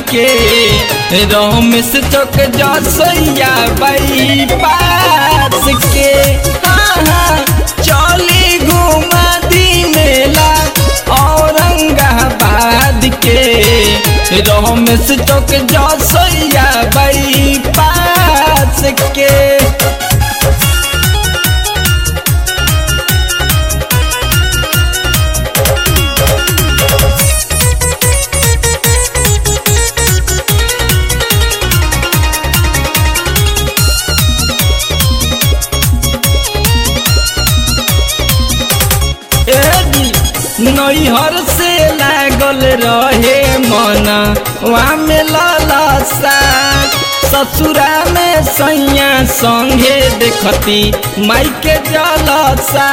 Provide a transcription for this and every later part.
के रमेश चौक जसैया बाई पास के हाँ हाँ चली घुमा दी मेला औरंगाबाद के रमेश चौक जसैया बाई पास के नैहर से लागल रहे मन वहाँ में ललसा ससुरा में सैया संगे देखती माई के जलसा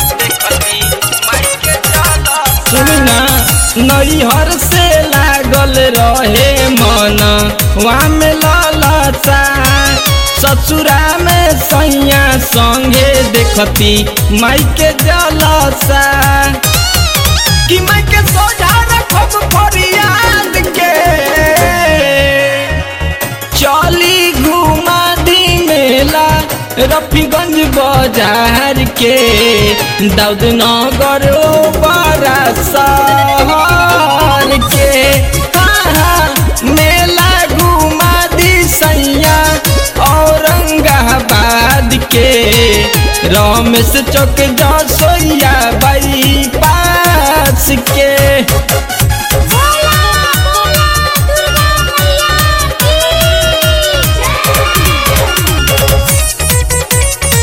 सुना नैहर से लागल रहे मन वहाँ में ललसा ससुरा में सैया संगे देखती माई के जलसा कि मैं के सोझा रखब फरियाद के चली घुमा दी मेला रफीगंज बाजार के दाऊद नगर बड़ा शहर के हाँ हाँ मेला घुमा दी सैया औरंगाबाद के रमेश चौक जसोइया बाई पास के बोला बोला दुर्गा मैया की जय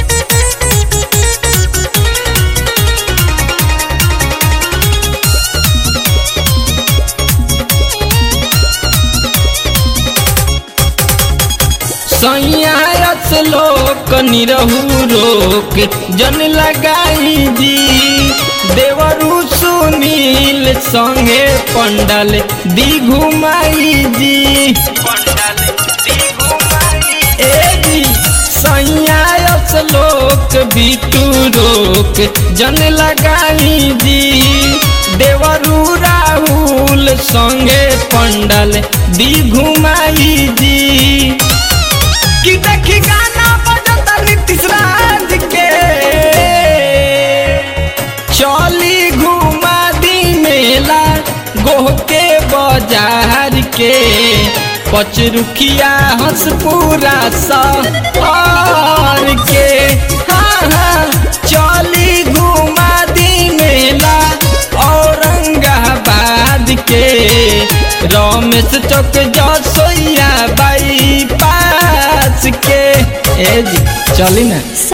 सैयास लोक निरहू रोक जन लगाई जी देवरु सुनील संगे पंडल दी घुमाई जी ए जी सैयास लोक बिटू रोक जन लगाई जी देवरु राहुल संगे पंडल दी घुमाई जी कि देखी गाना बजता नीतीश राज के चली घुमा दी मेला गोह के बाजार के पचरुखिया हंसपुरा सहर के हाँ हाँ चली घुमा दी मेला औरंगाबाद के रमेश चौक जसोइया बाई पास के ए जी चली ना